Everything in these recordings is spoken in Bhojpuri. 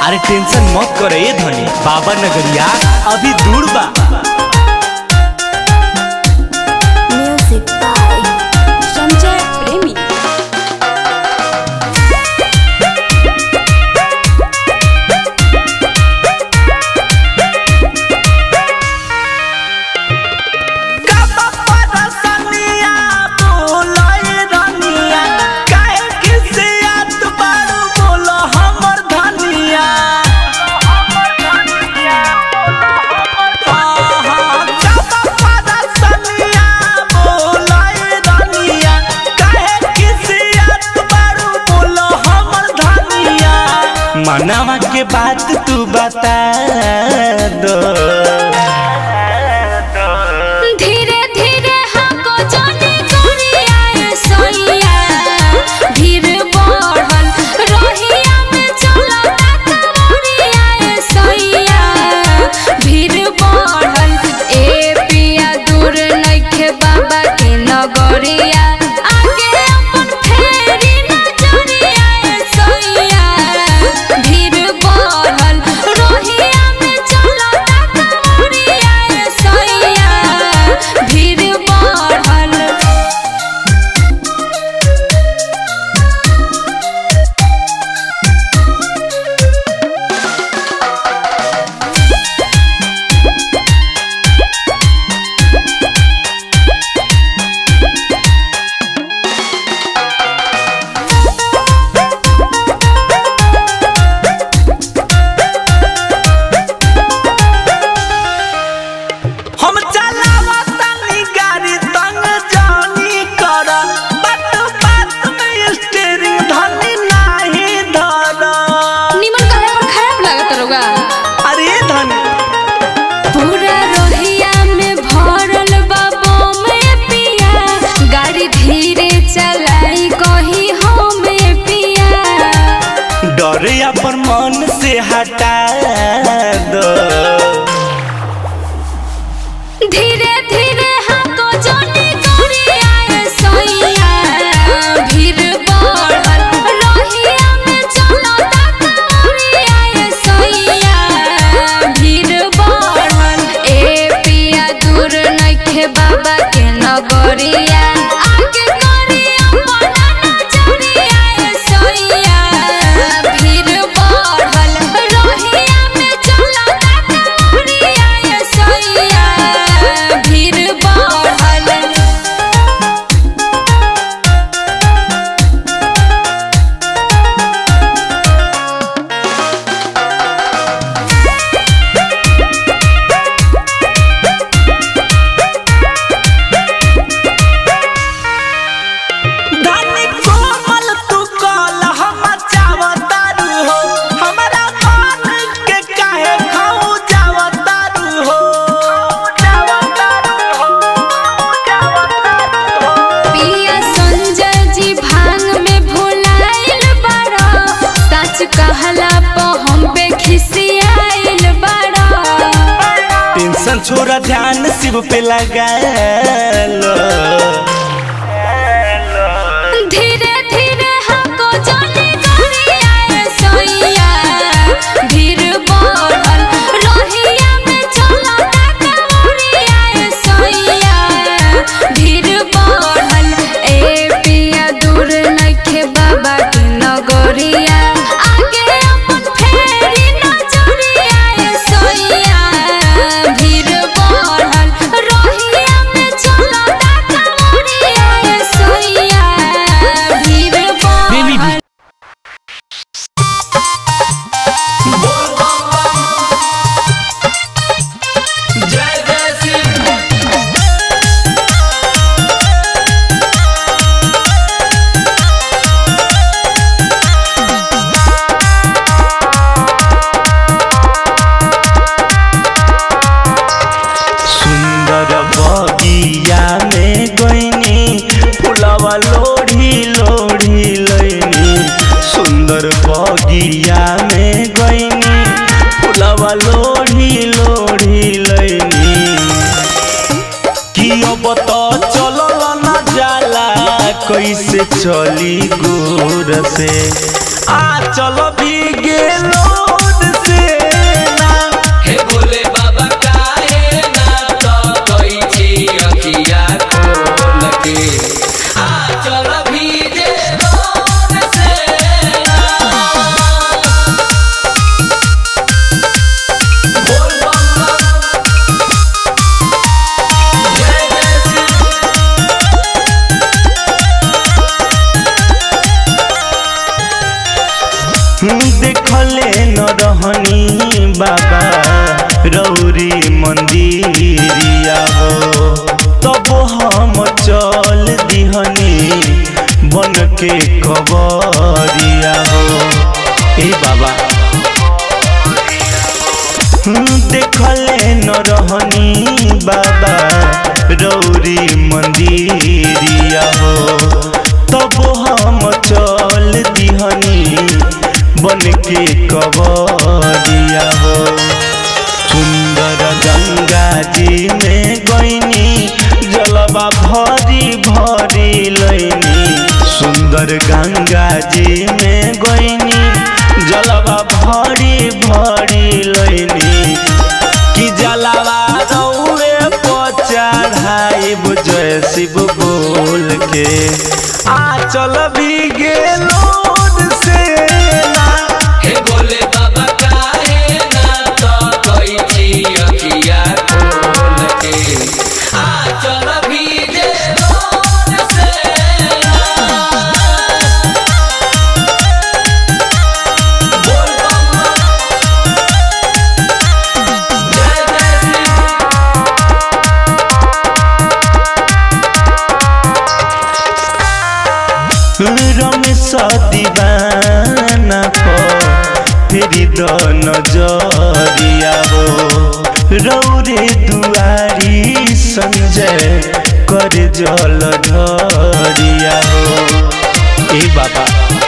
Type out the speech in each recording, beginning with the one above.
अरे टेंशन मत करे ये धनी बाबा नगरिया अभी दूर बा Music by Sanjay Premi. मनावा के बात तू बता दो धीरे धीरे हमको जाने गोरिया सोइया धीरे बढ़ल रोहिया में चला गोरिया सोइया धीरे बढ़ल ए पिया दूर नइखे बाबा के नगरिया आगे अपन फेरी नजरिया सोइया धीरे बढ़ल रोहिया में चला गोरिया सोइया धीरे बढ़ल हम चलावा तनी गाड़ी तंग जानी कर बात बात में स्टीयरिंग धनी नाही धर निमन काहे पर खराब लागत रहुगा अरे धनी पूरा रोहिया में भरल बाबो में पिया गाड़ी धीरे चलाई कही हमें पिया डर अपन मन से हटा दो धीरे धीरे हमको जाने गोरिया सोइया भीड़ बढ़ल रोहिया में चलो गोरिया सोइया भीड़ बढ़ल ए पिया दूर नइखे बाबा के नगरिया आगे करिया अपना नजरिया सोइया भीड़ बढ़ल रोहिया में चलो गोरिया सोइया भीड़ बढ़ल धनी कोमल तू कल हम चावतारू हो हमारा मन के काहे खाऊ जावतारू हो जावतारू हो जावतारू हो पिया संजय जी भांग में भुलाइल बाड़ा सच कहला प हम पे खिसियाइल बाड़ा टेंशन छोड़ा ध्यान शिव पे लगा लो धीरे धीरे हमको जाने गोरिया सोइया भीड़ बढ़ल रोहिया में चला गोरिया सोइया भीड़ बढ़ल ए पिया दूर नइखे बाबा के नगरिया आगे अपन फेरी नजरिया सोइया भीड़ बढ़ल रोहिया में चला गोरिया सोइया भीड़ बढ़ल जय जय शिव सुंदर बगिया में गईनी फुलवा लोढ़ी लोढ़ी लईनी सुंदर बगिया में गईनी फुलवा लोढ़ी लोढ़ी लईनी कि अब तो चलल न जाला कैसे चली गोर से आ चल भी गेलो के खबरिया हो ए बाबा देखले न रहनी बाबा रौरी मंदिरिया हो तब हम चल दिहनी बन के कबरिया हो सुंदर गंगा जी में गईनी जलवा भरी भरी लैनी सुंदर गंगा जी में गईनी जलवा भरी भरी लैनी कि जलवा रौए पचढ़ाई जय शिव बोल के आ चल भी गेलो से ना हे भोले बाबा काहे ना तो कोई छी अखिया खोल के आ चल भीजे रोड से बोल बम्मा जय जय श्री रमेश दीवाना को फेरि द नजरिया हो रौरे दुआरी संजय कर जल ढरिया हो ए बाबा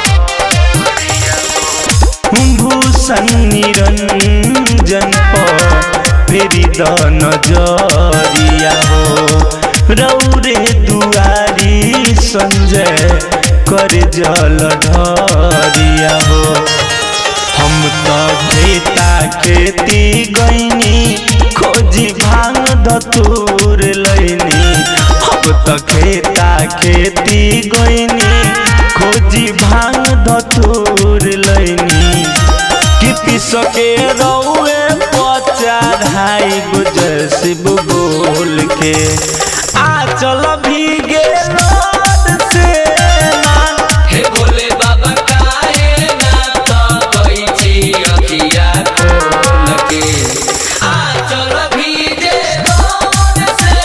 भूषण निरंजन पर फेरि द नजरिया हो रौरे दुआरी संजय कर जल ढरिया हो हम तो खेता खेती गईनी खोजी भांग धतूर लैनी हम तो खेता खेती गईनी खोजी भांग धतूर लैनी कि पिस के रौए पचा ढाई गुजर शिव बोल के आ चल भीगे रोड से ना हे भोले बाबा काहे ना तो कोई छी अखिया खोल के आ चल भीजे रोड से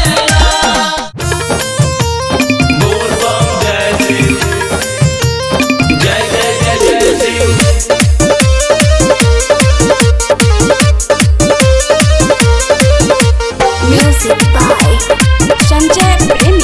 बोल बम जय शिव जय जय जय जय शिव म्यूजिक बाय संजय प्रेम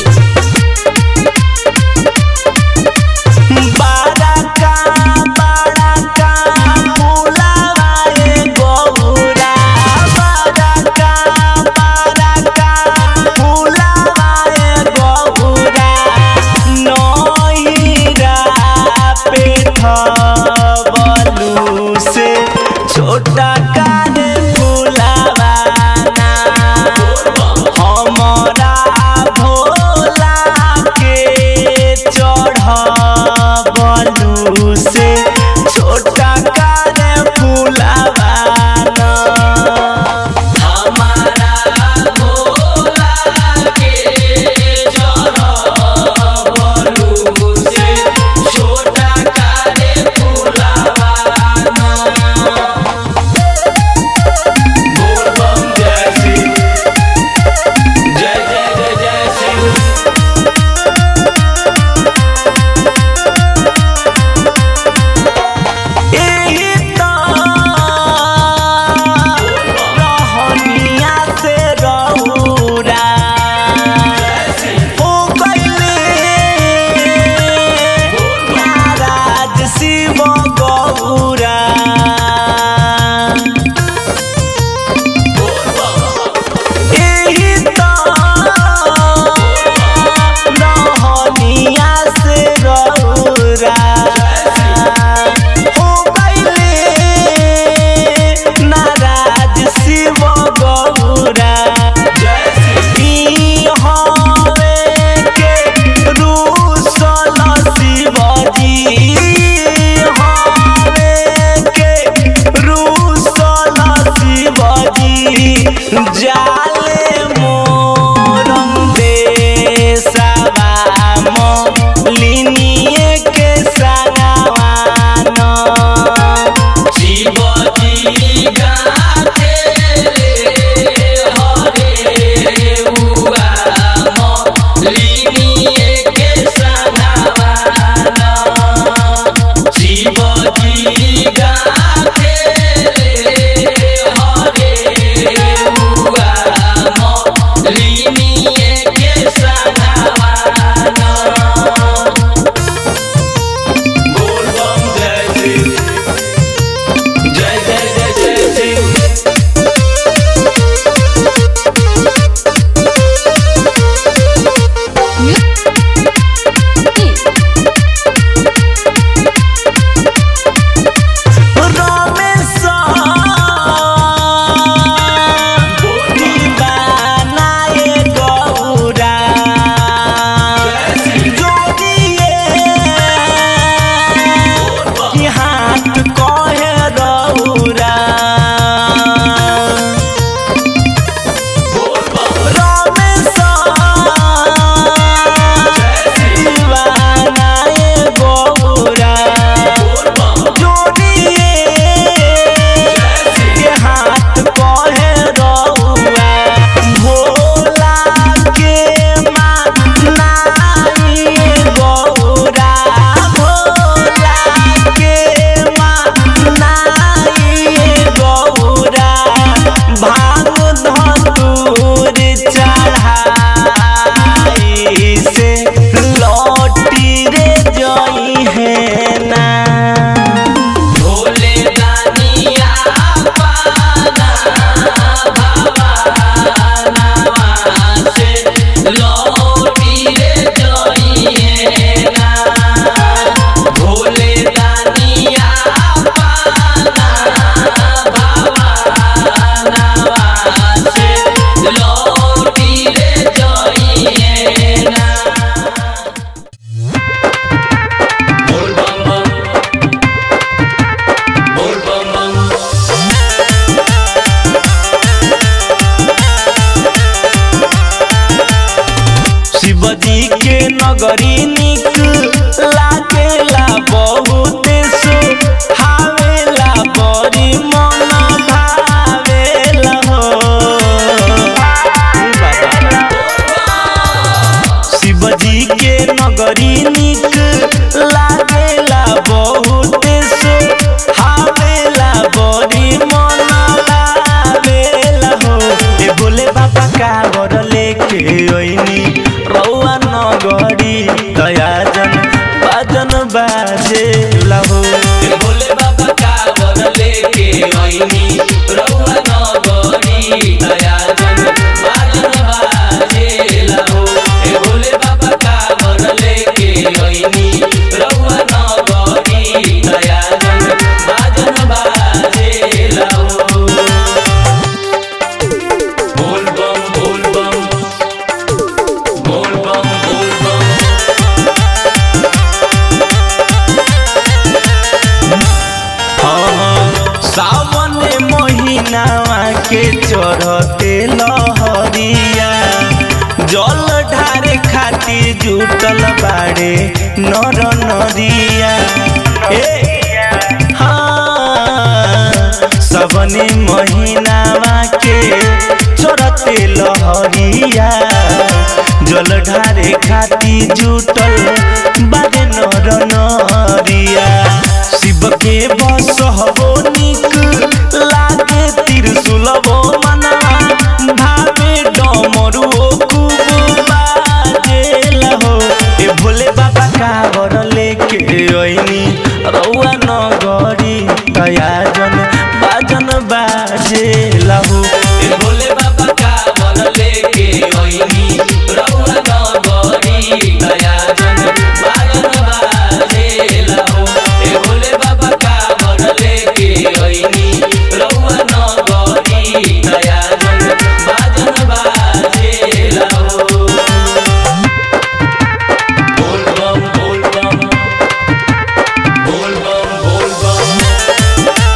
नगरी निक लागेला बहुत सुहावेला बड़ी मन भावेला हो बाबा शिवजी के नगरी निक लागेला बहुत सुहावेला बड़ी मन भावेला हो ए भोले बाबा कावर लेके ओइनी रौआ नगरी दयाजन बाजन बाजेला हो ए भोले बाबा कावर लेके आईनी रउआ नगरी दयाजन बाजन बाजेला हो ए भोले बाबा कावर लेके आईनी रउआ नगरी दयाजन बाजन बाजेला हो बोल बम बोल बम बोल बम बोल बम हाँ, सावन महीनावा के चढ़ते लहरिया जल ढारे खातिर जुटल बाड़े नर नरिया ए हाँ, सावने महीनावा के चढ़ते लहरिया जल ढारे खातिर जुटल बाड़े नर नरिया शिव के बस हबो निक लागे त्रिशूलबो मना भावे डमरू खूब बाजेला हो ए भोले बाबा कावर लेके ओइनी रौआ नगरी दयाजन बाजन बाजेला हो ए भोले बाबा कावर लेके आईनी रउआ नगरी दयाजन बाजन बाजेला हो ए भोले बाबा कावर लेके आईनी रउआ नगरी दयाजन बाजन बाजेला हो बोल बम बोल बम बोल बम बोल बम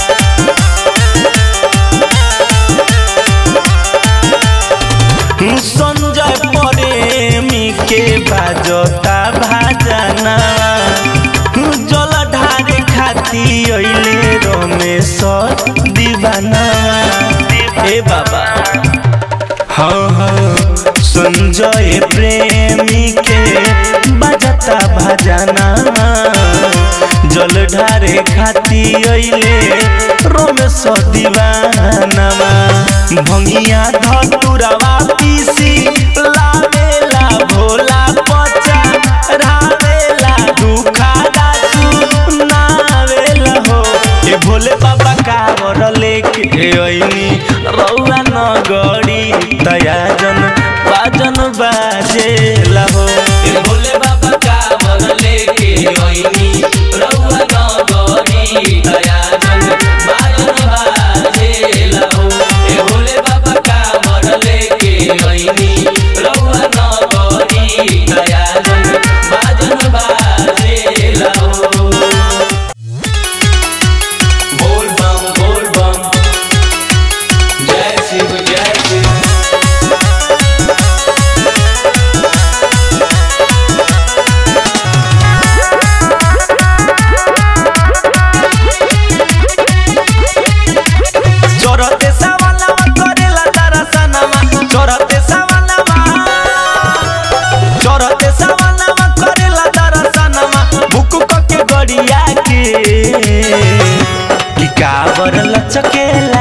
संजय प्रेमी के बाजता भाजना जल ढारे खाती अइले रमेश दीवाना ए बाबा हाँ हाँ संजय प्रेमी के बाजता भजना जल ढारे खाती अइले रमेश दीवानामा भंगिया धतुरवा पीसी लावेला भोला पचा रावेला दुखा दासु नावेला हो ए भोले बाबा कावर लेके अइनी रौआ नगरी दयाजन बाजन बाजेला हो ए भोले बाबा कावर लेके आईनी रउआ नगरी दयाजन बाजन बाजेला हो ए भोले बाबा कावर लेके आईनी रउआ नगरी दयाजन बाजन बाजेला हो बोल बम बोल बम जय शिव जय शिव चोरते सवालवा करेला दरसनवा चोरते सवालवा चोरते सवालवा करेला दरसनवा बुक के गड़िया के कि काबर लचकेला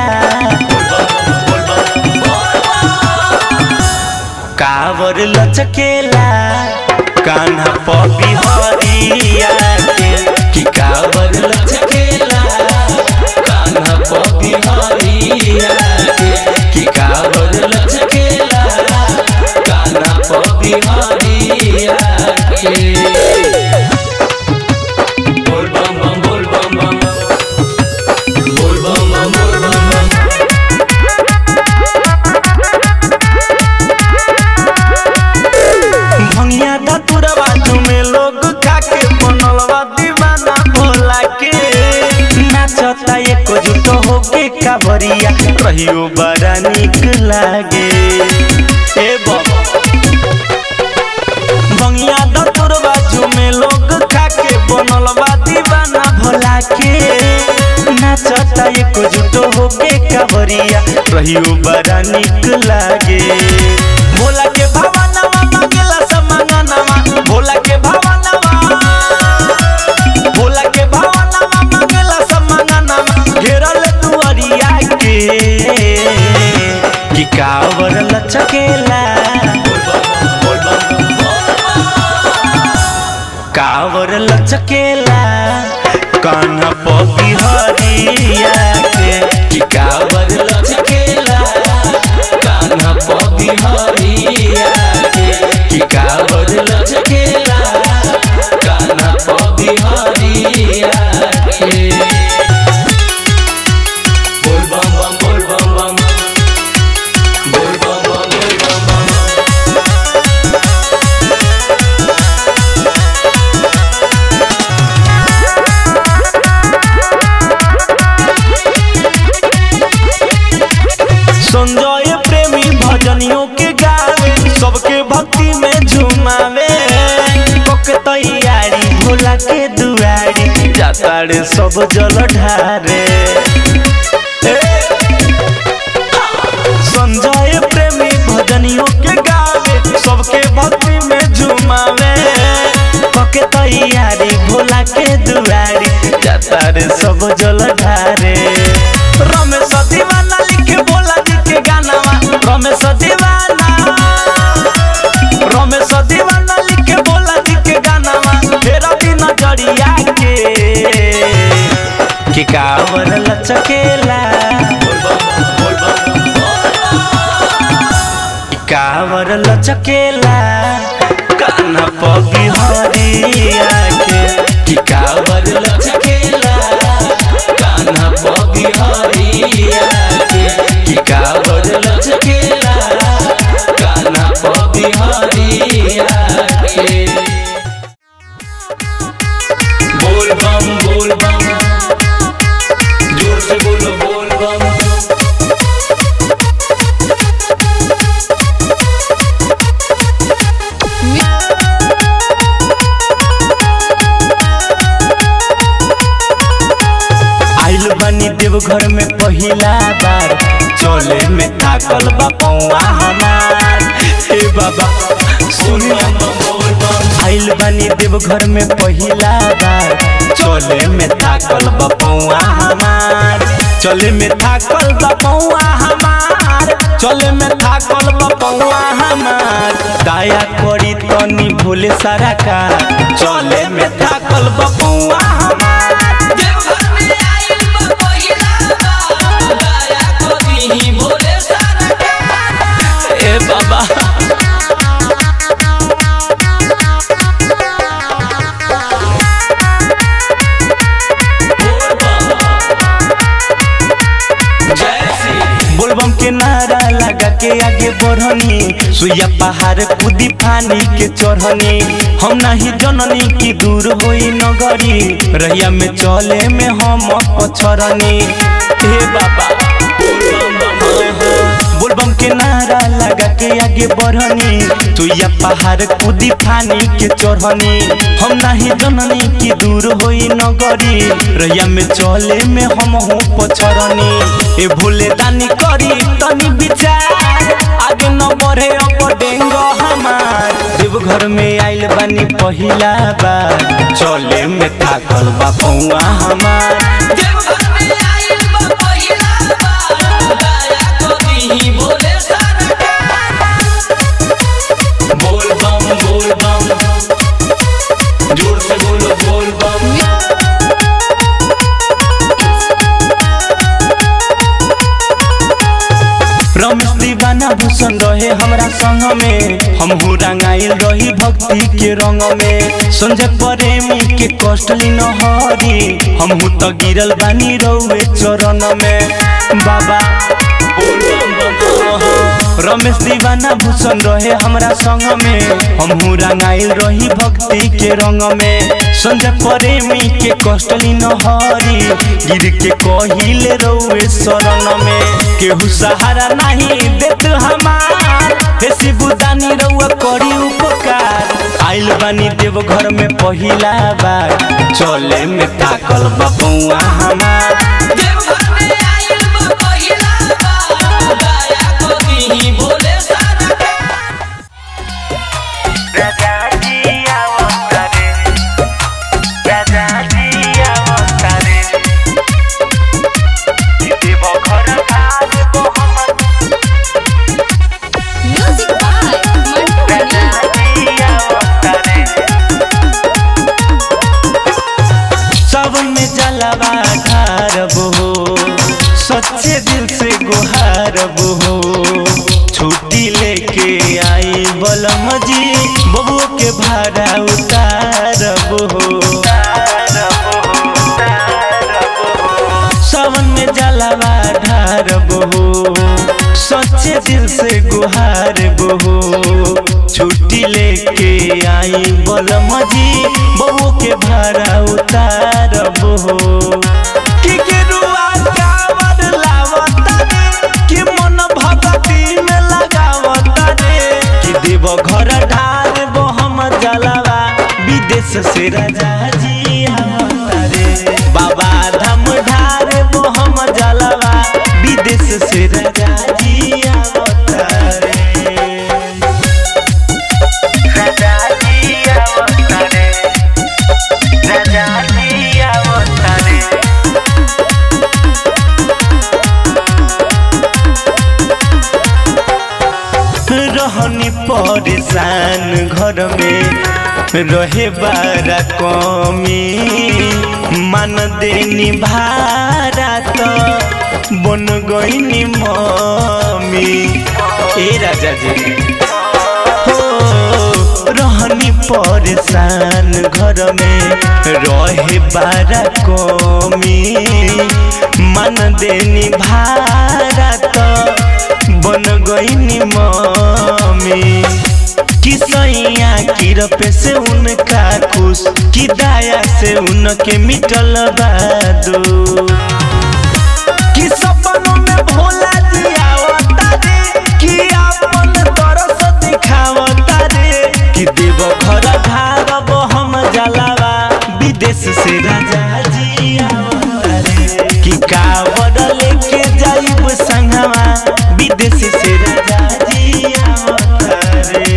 कावर लचकेला कान्हा पपी हरिया के कि कावर लचकेला कान्हा पपी हरिया के कि कावर लचकेला कान्हा पपी हरिया के बोल बम बम बोल बम बम बोल बम बम बोल बम बम भंगिया धतुरवा में लोग खाके बनलवा दीवाना भोला के नाचता एक जुट होके कावरिया रहियो बड़ा निक लागे ए बाबा भंगिया सहियो बड़ा निक लागे भोला के भवनवा मंगला समांगनवा भोला के भवनवा भोला के भवनवा मंगला समांगनवा घेरल दुआरिया के कि कावर लचकेला कावर लचकेला कान्हा पपी हरिया के कि कावर लचकेला कान्हा पबी हरिया के कि कावर लचकेला कान्हा पबी हरिया के बोल बम बम बोल बम बम बोल बम बम बोल बम बम संजय प्रेमी भजनियों के गावे सबके भक्ति में झुमावे कोके तैयारी भोला के दुआरी जाता रे सब जल ढारे ए, संजय प्रेमी भजनियों के गावे सबके भक्ति में झुमावे कोके तैयारी भोला के दुआरी जाता रे सब जल ढारे रमेश दीवाना लिखे भोला जी के गानावा रमेश दीवाना रमेश दीवाना लिखे भोला जी के गानावा फेरा दिन जड़िया के कि कावर लचकेला कि कावर लचकेला कान्हा पगी हरिया के कि कावर लचकेला कान्हा पबी हरिया के कि कावर लचकेला कान्हा पबी हरिया के बोल बम बोल बम जोर से बोलो बोल बम आइल बनी देवघर में पहिला बार चले में थाकल बा पौआ हमार हे बाबा सुनिया बोल बम आइल बनी देवघर में पहिला बार चले में थाकल बा पौआ हमार चले में थाकल बा पौआ हमार चले में थाकल बा पौआ हमार दया करी तनी भोले सारा का चले में थाकल बा पौआ हमार देवघर में आइल बा पहिला बार दया करी भोले सारा का ए बाबा बोल बम जय श्री बोलबम के नारा लगा के आगे बढ़नी सुइया पहाड़ कूदी पानी के चढ़नी हम नहीं जननी की दूर होई नगरी रहिया में चले में हम पछरनी हे बाबा बोलबम के नारा लगा के आगे बढ़नी सुइया पहाड़ कूदी पानी के चढ़नी हम नहीं जननी की दूर होई नगरी रहिया में चले में हम हूँ पछरनी ए भूले दानी करी तनी विचार आगे न बढ़े अब डेंगो हमार देवघर में आइल बानी पहिला बार चले में थाकल बा पौआ हमार देवघर में आइल बा पहिला बार दया करी भोले सारा का बोल बम बोल बम जोर से बोलो बोल बम रमेश दीवाना भूषण रहे हमरा संग में हमहू रंगाइल रही भक्ति के रंग में संजय प्रेमी के कष्ट लीन हरी हमहू तो गिरल बानी रउए चरण में बाबा बोल बम बम रमेश दीवाना भूषण रहे हमरा संग में हमहू रंगाइल रही भक्ति के रंग में संजय प्रेमी के कष्ट लीन हरी गिर के कहिले रउए शरण में केहू सहारा नहीं देत हमार हे शिवदानी रउआ करी उपकार आइल बानी देवघर में पहिला बार चले में ताकल बपुआ हमार देवघर में आइल बा पहिला बार आई बलम जी बबू के भाड़ा उतारब हो सावन में जलावा ढारब हो सच्चे दिल से गुहारब हो छुट्टी लेके आई बलम जी बबू के भाड़ा उतारब हो कि गेरुआ कावर लावता रे कि मन भगती में लगावता रे कि देव घर ढार हम जलावा विदेश से राजा जी आवता रे बाबा धाम ढार हम जलावा विदेश से राजा जी आवता रे राजा जी आवता रे राजा जी आवता रे रहनी परेशान घर में रहे बारा कमी मान देनी भारा तो बन गईनी मम्मी ए राजा जी हो रहनी परेशान घर में रहे बारा कमी मन देनी भारा तो बन गईनी मम्मी कि सैया की रपे से उनका खुश कि दाया से उनके मिटल बादो कि सपनों में भोला जी आवता रे कि अपन तरस दिखावता रे कि देव घर ढारब हम जलावा विदेश से राजा जी आवता रे कि कावड़ लेके जाइब संगवा विदेश से राजा जी आवता रे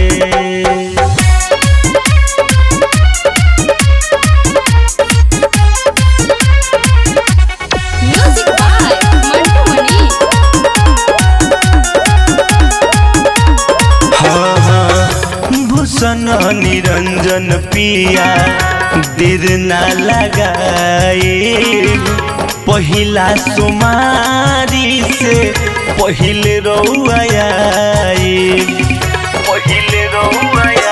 म्यूजिक बाय मंटू मणि हाँ, हाँ, भूषण निरंजन पिया देर ना लगाए पहिला सोमारी से पहिले रउआए पहिले रउआए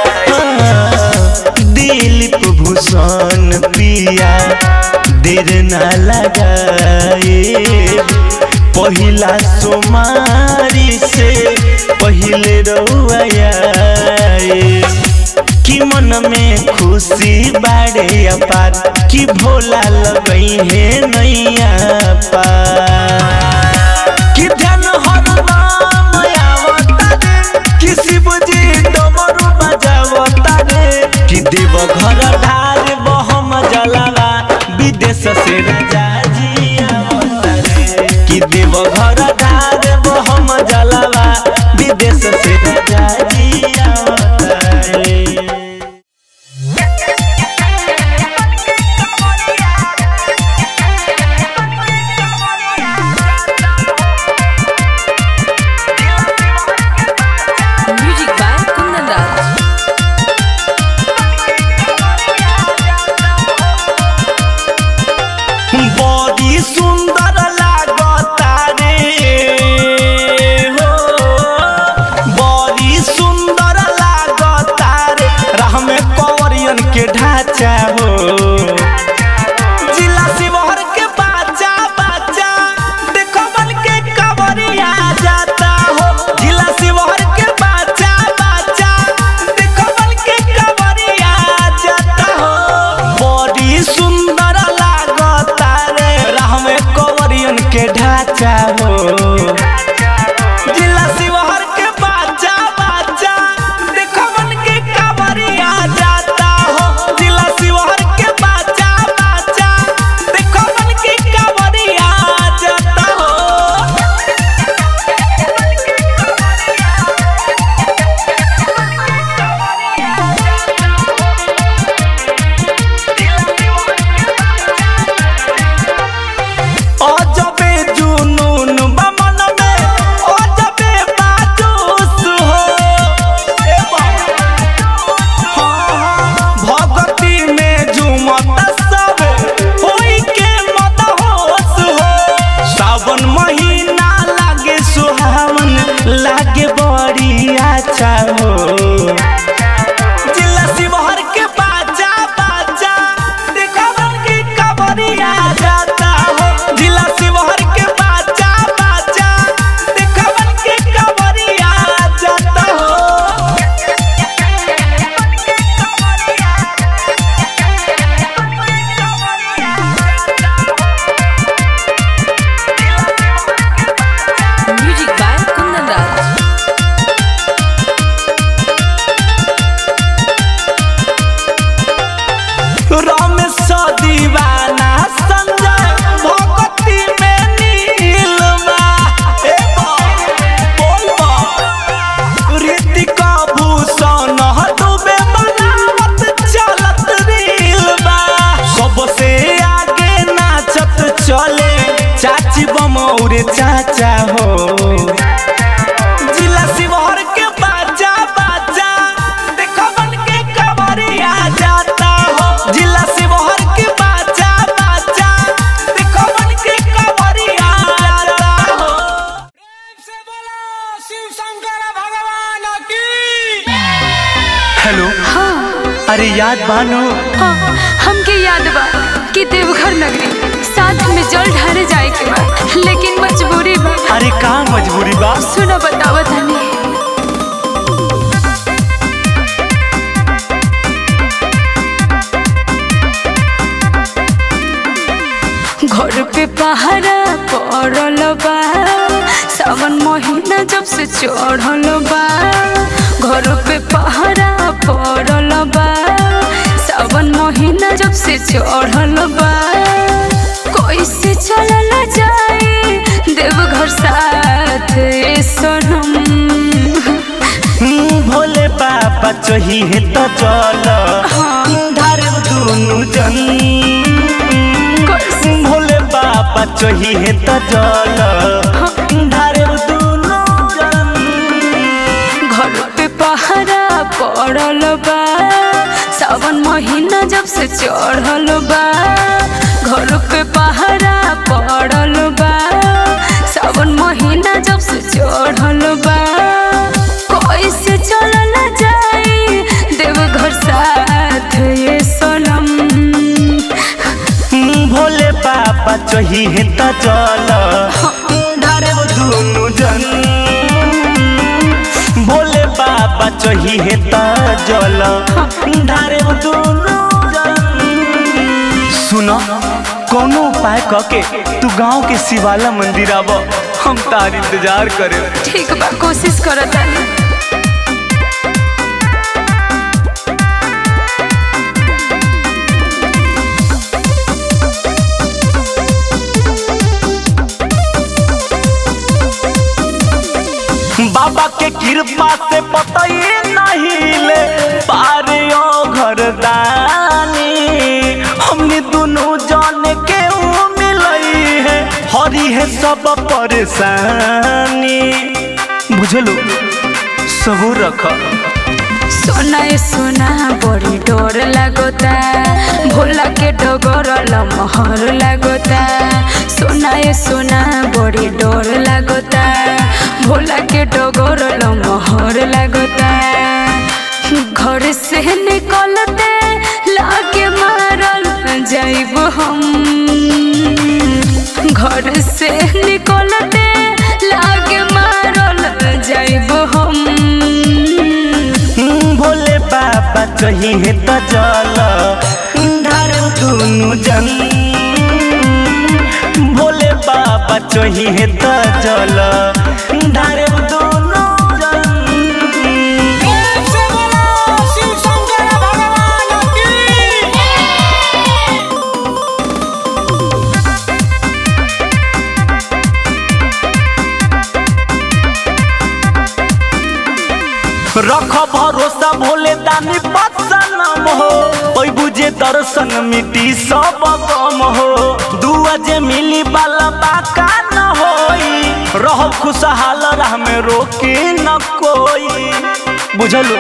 दिलीप भूषण पिया देर ना लगाए पहिला सोमारी से पहिले रउआए कि मन में खुशी बाड़े अपार कि भोला लगई है नैया पार कि ध्यान हर नाम आवता रे कि शिव जी डमरू बजावता रे कि देव घर ढार बहम जलावा विदेश से राजा जी आवता रे कि देव घर ढार बहम जलावा विदेश से राजा जी आवता रे Yeah. हेलो हाँ अरे याद बानो हाँ हमके याद बा कि देवघर नगरी साथ में जल ढारे जाए के बा लेकिन मजबूरी बा अरे का मजबूरी बा सुनो बतावा तनी घर पे पहरा पड़ल बा सावन महीना जब से चढ़ल बा घर पे पहरा पड़ल बा सावन महीना जब से चढ़ल बा कैसे चलल जाए देवघर साथ ए सनम हम्म, भोले बाबा चाहिए तो चल धार दुनु जन कैसे भोले बाबा चाहिए तो चल धार दुनु जन घर पे पहरा पड़ल बा सावन महीना जब से चढ़ल बा घर पे पहरा पड़ल बा सावन महीना जब से चढ़ल बा कैसे चलल जाए देवघर साथ ये सनम हम्म, भोले बाबा चाहिए तो चल धार दुनु जन भोले बाबा चाहिए तो जल धार दुनु जन सुनो कोनो उपाय कके तू गांव के शिवाला मंदिर आब हम तार इंतजार करे ठीक बा कोशिश करत तानी बाबा के कृपा से पता ही नहीं ले पारे ओ घरदानी हमने दोनों जाने के ऊ मिलई है हरी है सब परेशानी बुझलो सबूर रख सोना ए सोना बड़ी डर लागोता भोला के डगर लमहर लागोता सोना ए सोना बड़ी डर लागोता भोला के डगर लमहर लागोता घर से निकलते लागे मारल जाइब हम घर से निकलते लागे मारल जाइब हम हम्म, भोले बाबा चाहिए तो चल धार दुनु जन भोले बाबा चाहिए तो चल धार दुनु जन रख भरोसा भोले दानी बदसनम हो ओई बुझे दर्शन मिटी सब गम हो दुआ जे मिली बाला बाका न होई रहो खुशहाल राह में रोके न कोई बुझलू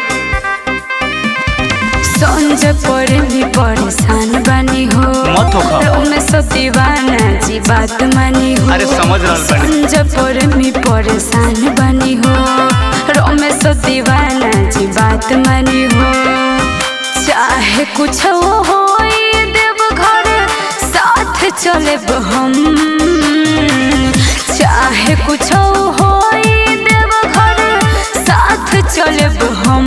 संज पर भी परेशान बनी हो मत होखा। में सब दीवाना जी बात मानी हो अरे समझ रहल बानी। संज पर भी परेशान बनी हो में सब दीवाना जी बात मानी हो चाहे कुछ हो देव घर साथ चले हम चाहे कुछ हो देव घर साथ चले हम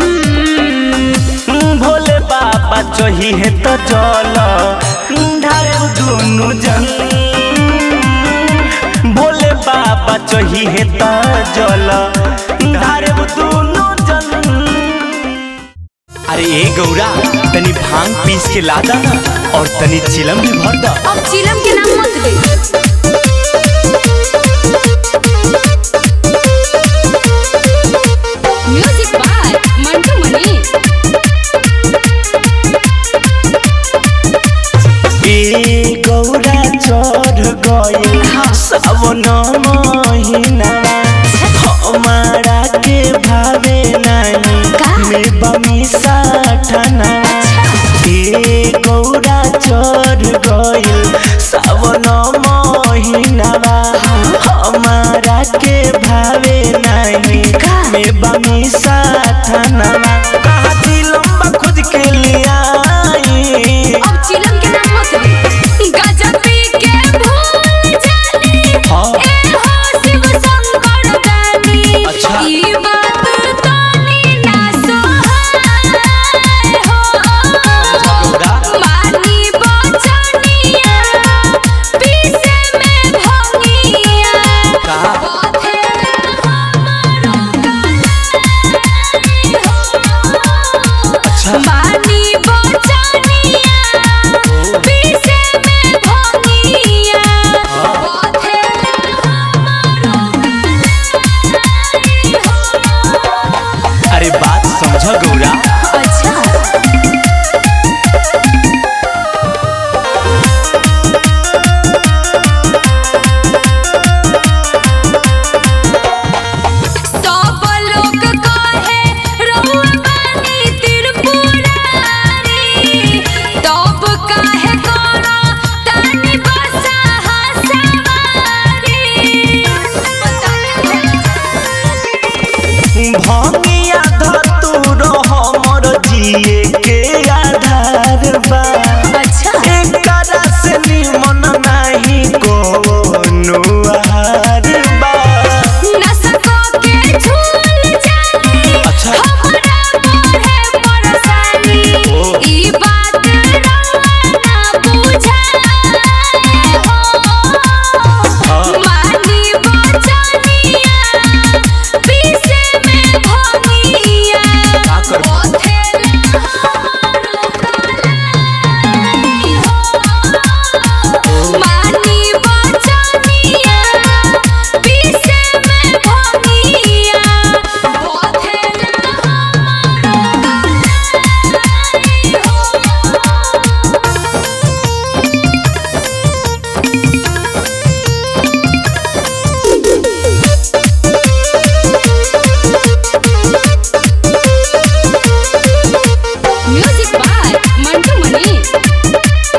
भोले बाबा चाहिए तो चल धार दुनु जन भोले बाबा चाहिए तो जल धार दुनु जन अरे ए गौरा तनी भांग पीस के लादा ना और तनी चिलम भी भर दा अब चिलम के नाम मत ले म्यूजिक बाय मंटू मनी ए गौरा चढ़ गए सावन महीना हमारा के भावे नहीं में बमी साठना ए गौरा चढ़ गए सावन महीना हमारा के भावे नहीं में बमी साठना भंगिया धतुर हमर जिए के आधार बा अच्छा एकरा से निमन नाही कोनो आहार बा नसको के झूल जानी अच्छा। हमरा मोहे परेशानी ओ। ई बात रवा बुझाए हो हाँ। मानी बचनिया पीसे में भंगिया का करबो? ओथेला हमरो कलाई हो मानी बचनिया पीसे में भंगिया ओथेला हमरो कलाई हो म्यूजिक बाय मंटू मनी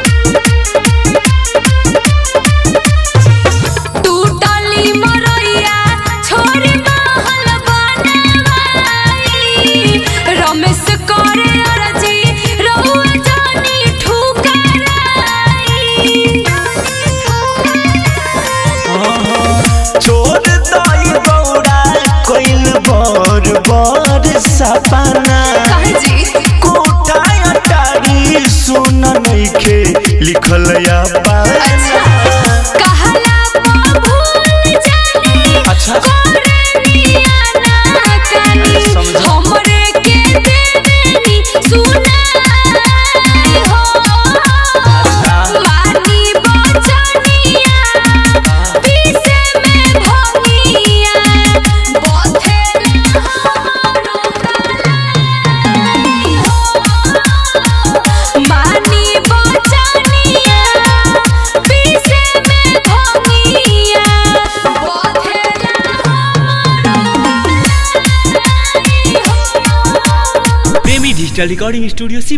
टूटली मरैया छोरी महल बनवाई रमेश करे अरजी रहुआ जानी ठुकराई छोड़ दई गौड़ा कोइल बर बर सपना जी कोठा अटारी सुन नइखे लिखल या पाना कहला भूल जानी अच्छा कोरनिया ना कानी समझा। हमरे के देवेनी सुनाई हो मानी बचनिया पीसे में भंगिया बोथेला हमरो कलाई हो मानी बचनिया पीसे में भंगिया बोथेला हमरो कलाई हो प्रेमी डिजिटल रिकॉर्डिंग स्टूडियो